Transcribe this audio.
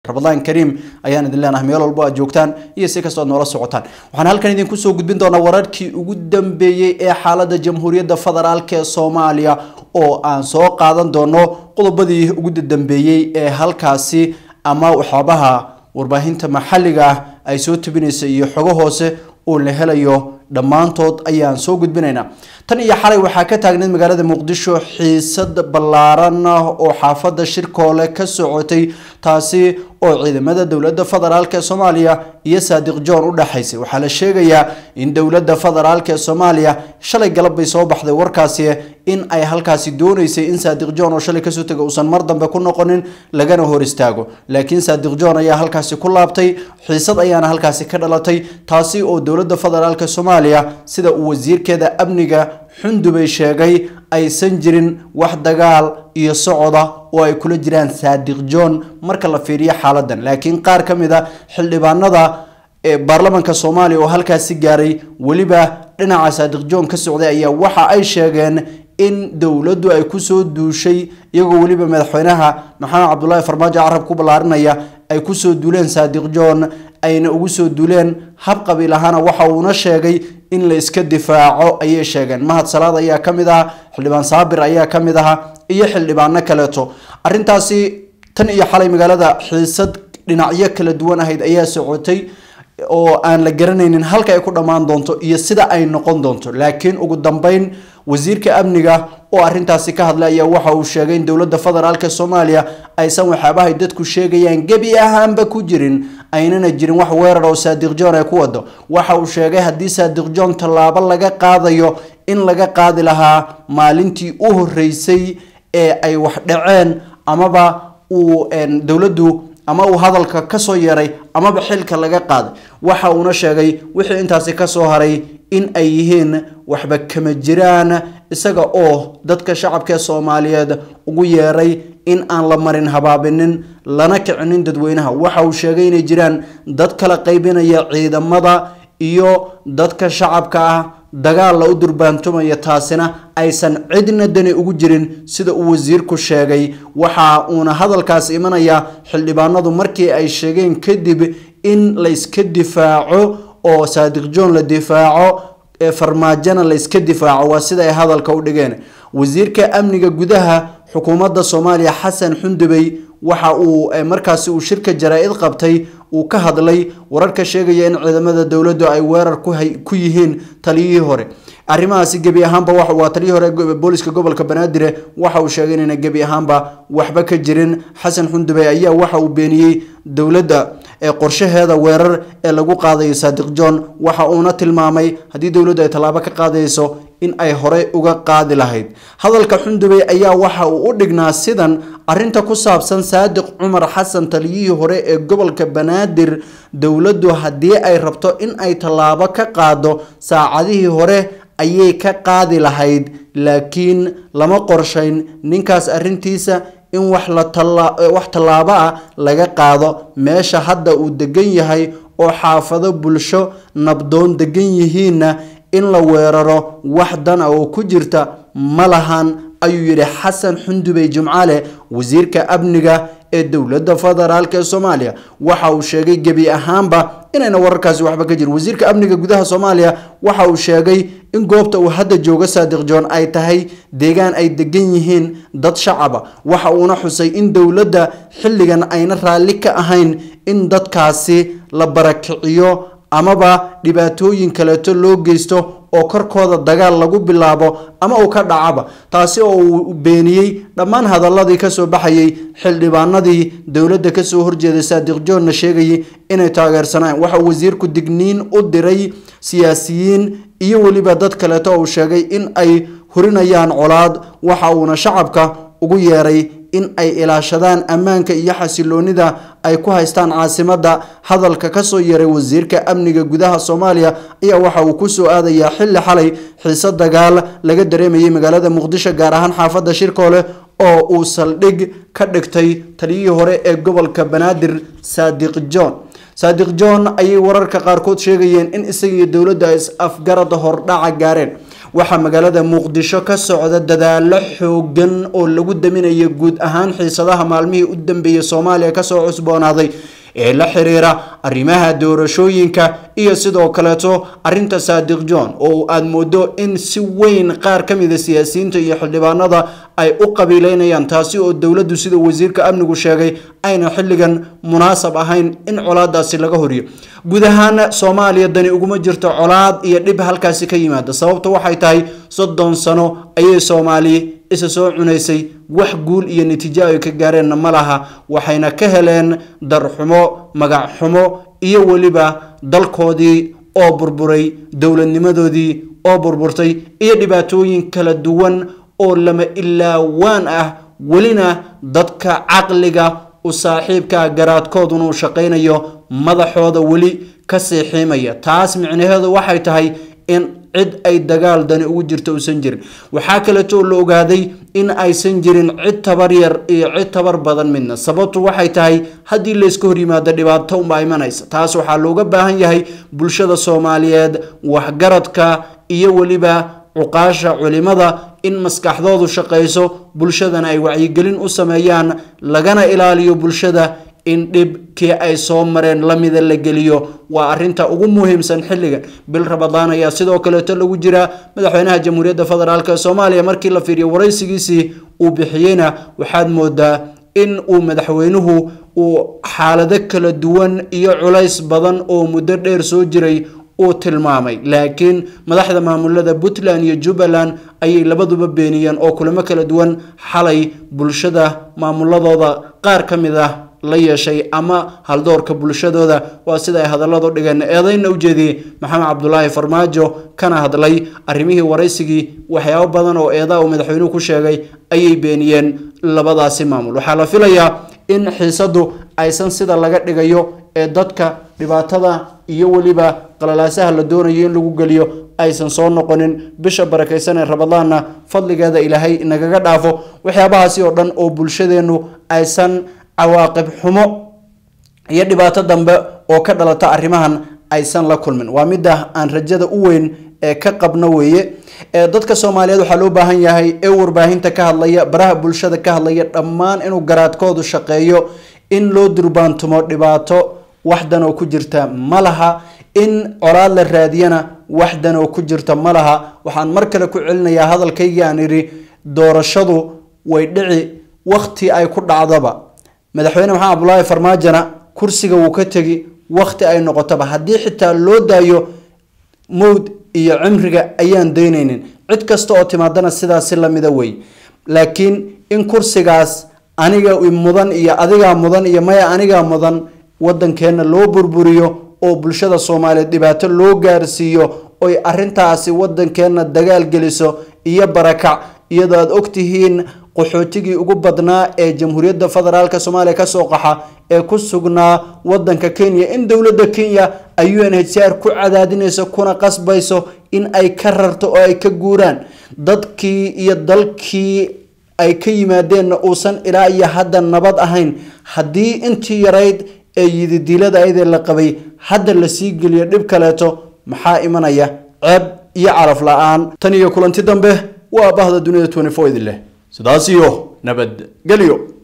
rabadaan kariim ayaan idin leenahay meel walbo aad joogtaan iyo si kastoo aad noola socotaan waxaan halkan idinku soo gudbin doonaa wararkii ugu dambeeyey ee xaaladda jamhuuriyadda federaalk ee soomaaliya oo aan soo qaadan doono qodobadii ugu dambeeyey ee halkaasi ama waxyaabaha warbaahinta maxalliga ah ay soo tebinaysa iyo xogo hoose oo la helayo dhammaantood ayaan soo gudbinaynaa tan iyo xalay waxaa ka taagneyd magaalada muqdisho xiisad ballaaran oo xaafadda shirkoole ka socotay taasi oo ciidamada dowladda federaalk ee soomaaliya iyo saadiq john u dhexaysay waxaa la sheegayaa in dowladda federaalk ee soomaaliya shalay galab bay soo baxday warkaasi in ay halkaasi dooneysay in saadiq john oo shalay kasoo tegay uusan mar dambe ku noqonin lagana hor istaago laakiin saadiq john ayaa halkaasi ku laabtay xiisad ayaana halkaasi ka dhalatay taasi oo dowladda federaalk soomaaliya sida uu wasiirkeeda amniga xundubay sheegay aysan jirin wax dagaal iyo socoda oo ay kula jiraan saadiq john marka la fiiriyo xaaladan laakiin qaar ka mid a xildhibaanada baarlamaanka soomaaliya oo halkaasi gaaray weliba dhinaca saadiq john ka socday ayaa waxa ay sheegeen in dowladdu ay kusoo duushay iyagoo weliba madaxweynaha maxamed cabdulaahi farmaajo carab ku ballaarinaya ay kusoo duuleen saadiq john ayna ugu soo duuleen hab qabiil ahaana waxa uuna sheegay in la iska difaaco ayay sheegeen mahad salaad ayaa ka mid aha xildhibaan saabir ayaa ka mid aha iyo xildhibaano kaleeto arrintaasi tan iyo xalay magaalada xiisad dhinacyo kala duwan ahayd ayaa socotay oo aan la garanaynin halka ay ku dhammaan doonto iyo sida ay noqon doonto laakiin ugu dambeyn wasiirka amniga oo arrintaasi ka hadlay ayaa waxa uu sheegay in dowladda federaalk soomaaliya aysan waxyaabahay dadku sheegayaan gebi ahaanba ku jirin aynana jirin wax weerar oo saadiq john ay ku wado waxa uu sheegay haddii saadiq john tallaabo laga qaadayo in laga qaadi lahaa maalintii u horeysay ee ay wax dhaceen amaba uu dowladdu ama uu hadalka kasoo yeeray amaba xilka laga qaaday waxa uuna sheegay wixii intaasi kasoo haray in ay yihiin waxba kama jiraan isaga oo dadka shacabka ee soomaaliyeed ugu yeeray in aan la marin habaabinin lana kicinin dadweynaha waxa uu sheegay inay jiraan dad kala qaybinaya ciidamada iyo dadka shacabka ah dagaal la u durbaantumaya taasina aysan cidna dani ugu jirin sida uu wasiirku sheegay waxa uuna hadalkaas imanaya xildhibaanadu markii ay sheegeen kadib in la iska difaaco oo saadiq john la difaaco farmaajona la iska difaaco waa sida ay hadalka u dhigeen wasiirka amniga gudaha xukuumadda soomaaliya xasan xundubey waxa uu markaasi uu shirka jaraa-id qabtay uu ka hadlay wararka sheegaya in ciidamada dowladdu ay weerar ku yihiin taliyihii hore arrimahaasi gebi ahaanba waa taliyihii hore booliska gobolka banaadir waxa uu sheegay inayna gebi ahaanba waxba ka jirin xasan xundubey ayaa waxa uu beeniyey dowladda qorshaheeda weerar ee lagu qaadayo saadiq john waxa uuna tilmaamay haddii dowladdu ay tallaabo ka qaadayso in ay horey uga qaadi lahayd hadalka xundubey ayaa waxa uu u dhignaa sidan arinta ku saabsan saadiq cumar xasan taliyihii hore ee gobolka banaadir dowladdu haddii ay rabto in ay tallaabo ka qaado saacadihii hore ayay ka qaadi lahayd laakiin lama qorshayn ninkaas arintiisa in wax wax tallaabo ah laga qaado meesha hadda uu degan yahay oo xaafado bulsho nabdoon degan yihiinna in la weeraro wax dan a oo ku jirta ma lahan ayuu yidhi xasan xundubey jimcaale wasiirka amniga ee dowladda federaalk ee soomaaliya waxa uu sheegay gebi ahaanba inayna wararkaasi waxba ka jirin wasiirka amniga gudaha soomaaliya waxa uu sheegay in goobta uu hadda joogo saadiq john ay tahay deegaan ay degan yihiin dad shacaba waxa uuna xusay in dowladda xilligan ayna raalli ka ahayn in dadkaasi la barakiciyo amaba dhibaatooyin kaleeto loo geysto oo korkooda dagaal lagu bilaabo ama uu ka dhacaba taasi oo uu beeniyey dhammaan hadaladii kasoo baxayay xildhibaanadii dowladda kasoo horjeeday saadiq johnna sheegayay inay taageersanaan waxa uu wasiirku digniin u diray siyaasiyiin iyo weliba dad kaleeto uu sheegay in ay hurinayaan colaad waxa uuna shacabka ugu yeeray in ay ilaashadaan ammaanka iyo xasiloonida ay ku haystaan caasimadda hadalka kasoo yeeray wasiirka amniga gudaha soomaaliya ayaa waxa uu kusoo aadayaa xilli xalay xiise dagaal laga dareemayay magaalada muqdisho gaar ahaan xaafadda shirkoole oo uu saldhig ka dhigtay taliyihii hore ee gobolka banaadir saadiq john saadiq john ayay wararka qaarkood sheegayeen in isaga iyo dowladda ay is afgarada hordhaca gaareen waxaa magaalada muqdisho ka socda dadaalo xoogan oo lagu daminayo guud ahaan xiisadaha maalmihii u dambeeyay soomaaliya kasoo cusboonaaday ee la xiriira arrimaha doorashooyinka iyo sidoo kaleeto arinta saadiq john oo aada moodo in si weyn qaar ka mida siyaasiyiinta iyo xildhibaanada ay u qabiileynayaan taasi oo dowladdu sida wasiirka amnigu sheegay ayna xilligan munaasab ahayn in colaadaasi laga horiyo guud ahaan soomaaliya dani uguma jirto colaad iyo dhib halkaasi ka yimaada sababta waxay tahay soddon sano ayay soomaaliya isa soo cunaysay wax guul iyo natiijo ay ka gaareenna ma laha waxayna ka heleen darxumo magac xumo iyo weliba dalkoodii oo burburay dowladnimadoodii oo burburtay iyo dhibaatooyin kala duwan oo lama ilaawaan ah welina dadka caqliga u saaxiibka garaadkooduna uu shaqaynayo madaxooda weli ka siixiimaya taas micnaheedu waxay tahay in cid ay dagaal dani ugu jirto uusan jirin waxaa kaleeto la ogaaday in aysan jirin cid tabar yar iyo cid tabar badan midna sababtu waxay tahay haddii layska hor yimaado dhibaato unbaa imanaysa taas waxaa looga baahan yahay bulshada soomaaliyeed waxgaradka iyo weliba cuqaasha culimada in maskaxdoodu shaqayso bulshadana ay wacyigelin u sameeyaan lagana ilaaliyo bulshada in dhibkii ay soo mareen lamida la geliyo waa arinta ugu muhiimsan xilligan bil rabadaan ayaa sidoo kaleeto lagu jiraa madaxweynaha jamhuuriyadda federaalk ee soomaaliya markii la fiiriyo waraysigiisii uu bixiyeyna waxaad moodaa in uu madaxweynuhu uu xaalado kala duwan iyo culays badan oo muddo dheer soo jiray uu tilmaamay laakiin madaxda maamulada puntland iyo jubbaland ayay labaduba beeniyeen oo kulamo kala duwan xalay bulshada maamuladooda qaar ka mid ah la yeeshay ama haldoorka bulshadooda waa sida ay hadalladu dhigeen eedayna u jeediyey maxamed cabdulaahi farmaajo kana hadlay arrimihii waraysigii waxyaabo badan oo eedaa uu madaxweynuhu ku sheegay ayay beeniyeen labadaasi maamul waxaa la filayaa in xiisadu aysan sida laga dhigayo ee dadka dhibaatada iyo weliba qalalaasaha la doonayo in lagu geliyo aysan soo noqonin bisha barakaysan ee rabadaanna fadligeeda ilaahay nagaga dhaafo waxyaabahaasi oo dhan oo bulshadeennu aysan cawaaqib xumo iyo dhibaato dambe oo ka dhalata arrimahan aysan la kulmin waa midda aan rajada u weyn ee ka qabno weeye dadka soomaaliyeed waxaa loo baahan yahay ee warbaahinta ka hadlaya baraha bulshada ka hadlaya dhammaan inuu garaadkoodu shaqeeyo in loo durbaantumo dhibaato waxdan oo ku jirta ma laha in colaad la raadiyana waxdan oo ku jirta ma laha waxaan mar kale ku celinayaa hadalkaygii aan idhi doorashadu way dhici wakti ay ku dhacdaba madaxweyne maxamed cabdulaahi farmaajona kursiga wuu ka tegi wakti ay noqotoba haddii xitaa loo daayo mowd iyo cimriga ayaan daynaynin cid kasta oo timaadana sidaasi lamida wey laakiin in kursigaas aniga mudan iyo adigaa mudan iyo maya anigaa mudan wadankeena loo burburiyo oo bulshada soomaaliyeed dhibaato loo gaarsiiyo oy arintaasi wadankeena dagaal geliso iyo barakac iyadoo aada ogtihiin qaxootigii ugu badnaa ee jamhuuriyadda federaalk soomaaliya kasoo qaxa ee ku sugnaa wadanka kenya in dowladda kenya ay u n h c r ku cadaadinayso kuna qasbayso in ay ka rarto oo ay ka guuraan dadkii iyo dalkii ay ka yimaadeenna uusan ilaa iyo hadda nabad ahayn haddii intii yarayd ee yididiilada ayadee la qabay hadda lasii geliyo dhib kaleeto maxaa imanaya ceeb iyo caraf la-aan tan iyo kulanti dambe waa bahda dunida idin leh sidaas iyo nabadgelyo